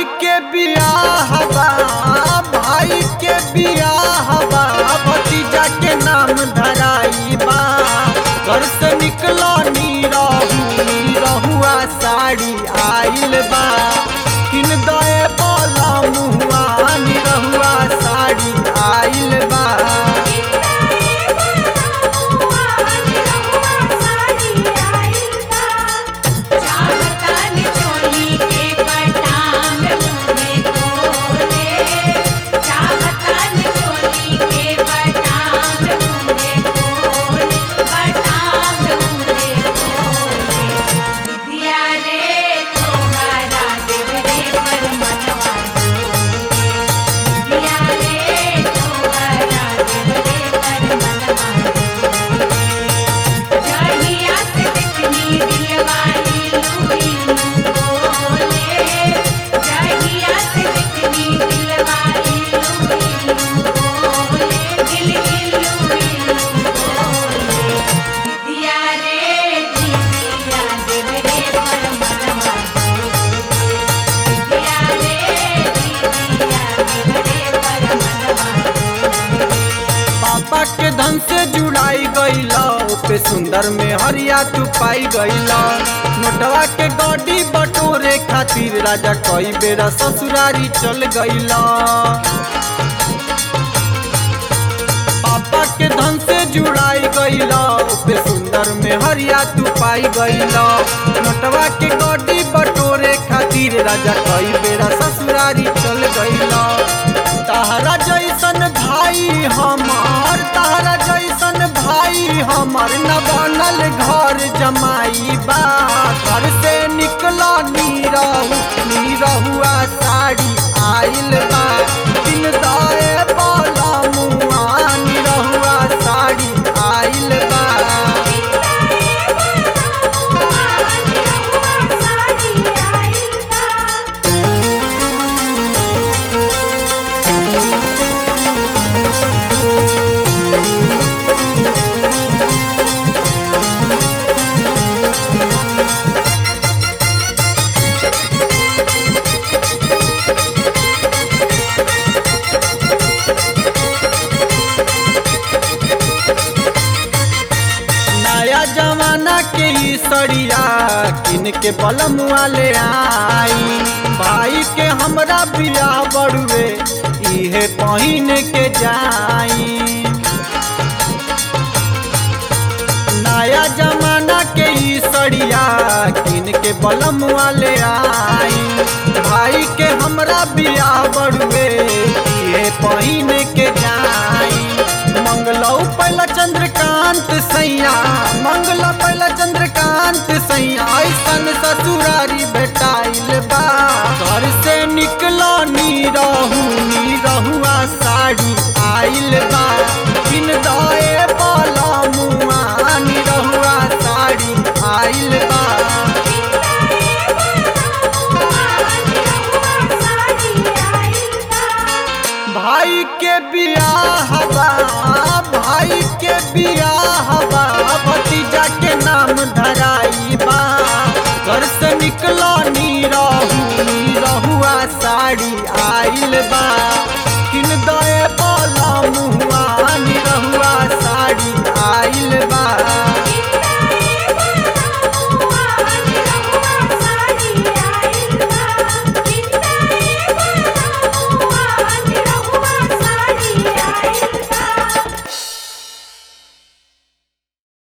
भाई के बियाह बा भाई के बियाह बा भतीजा के नाम धराई बा घर से निकलो नी रहू नी रहुआ साड़ी आइल बा किन दए बोला मुहुआ नी रहुआ साड़ी आइल बा चाहतन चोली के बटाम मुहे खोले चाहतन चोली के बटाम मुहे खोले बटाम मुहे खोले विद्या रे तोहरा देवरे पर मनवा विद्या रे तोहरा देवरे पर मनवा जहिया से देखनी दिलवाली लुई बोले जहिया से देखनी दिलवाली लुई बोले दिल दिल लुई बोले दिया रे दिया देवरे पर मनवा दिया रे दिया देवरे पर मनवा पापा के धन से जुड़ाई गईला पे सुंदर में हरिया तू पाई गईला नोटवा के गड्डी बटोरे खातिर राजा कई बेरा ससुरारी चल गईला पापा के धन से जुड़ाई गईला पे सुंदर में हरिया तू पाई गईला नोटवा के गड्डी बटोरे खातिर राजा कई बेरा ससुरारी चल गईला तारा जैसन भाई हमार तारा जैसन भाई हमार न बनल घर जमाई बा घर से निकला नीरहु नीरहुआ साड़ी आइल बा दिन दाए बाला मुआ नीरहुआ साड़ी आइल बा नया जमाना के ई सड़िया किन के बलम वाले आई भाई के हमरा बियाह बड़ुए इहे पहिन के जाई नया जमाना के ई सड़िया किन के बलम वाले आई भाई के हमरा बियाह बड़ुए इहे पहिन के जाई मंगलौ पहला चंद्रकांत सैया मंगला पहला चंद्रकांत सैया ऐसन ससुरारी भेटाइल बा घर से निकला नी रहू नी रहुआ साड़ी आइल बा बिन दाए बाला मुआ नी रहुआ साड़ी आइल बा भाई के बियाह बा भाई के बियाह बा भतीजा के नाम धराई बा घर से निकला